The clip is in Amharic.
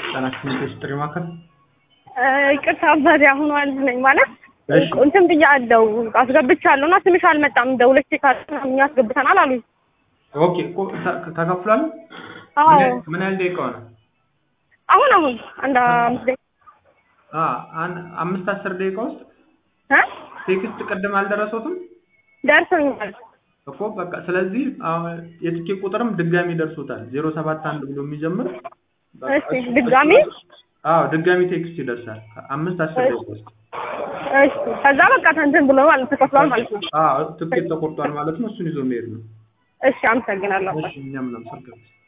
ጤናችን ኢንዱስትሪ ማዕከል ይቅርታ አባቴ አሁን ዋልድ ነኝ ማለት እሺ። እንትን ብያለሁ አስገብቻለሁ እና ስምሽ አልመጣም ደውለሽ ቼክ አድርገን እኛ አስገብተናል አሉኝ። ኦኬ እኮ ተ- ተከፍሏል። አዎ ምን ያህል- ምን ያህል ደቂቃ ሆነ? አሁን አሁን አንድ አምስት ደቂቃ አ አን- አምስት አስር ደቂቃ ውስጥ እ ቴክስት ቅድም አልደረሰውትም ደርሶኛል። እኮ በቃ ስለዚህ አሁን የትኬት ቁጥርም ድጋሚ ደርሶታል። ዜሮ ሰባት አንድ ብሎ የሚጀምር በቃ እሺ እሱ- ድጋሚ አዎ ድጋሚ ቴክስት ይደርሳል። አምስት አስር ደቂቃ ውስጥ እሺ ከዛ በቃ እንትን ብሎ ማለት ተከፍሏል ማለት ነው። አዎ ትኬት ተቆርጧል ማለት ነው። እሱን ይዞ መሄድ ነው። እሺ አመሰግናለሁ። እሺ እኛም እናመሰግናለን።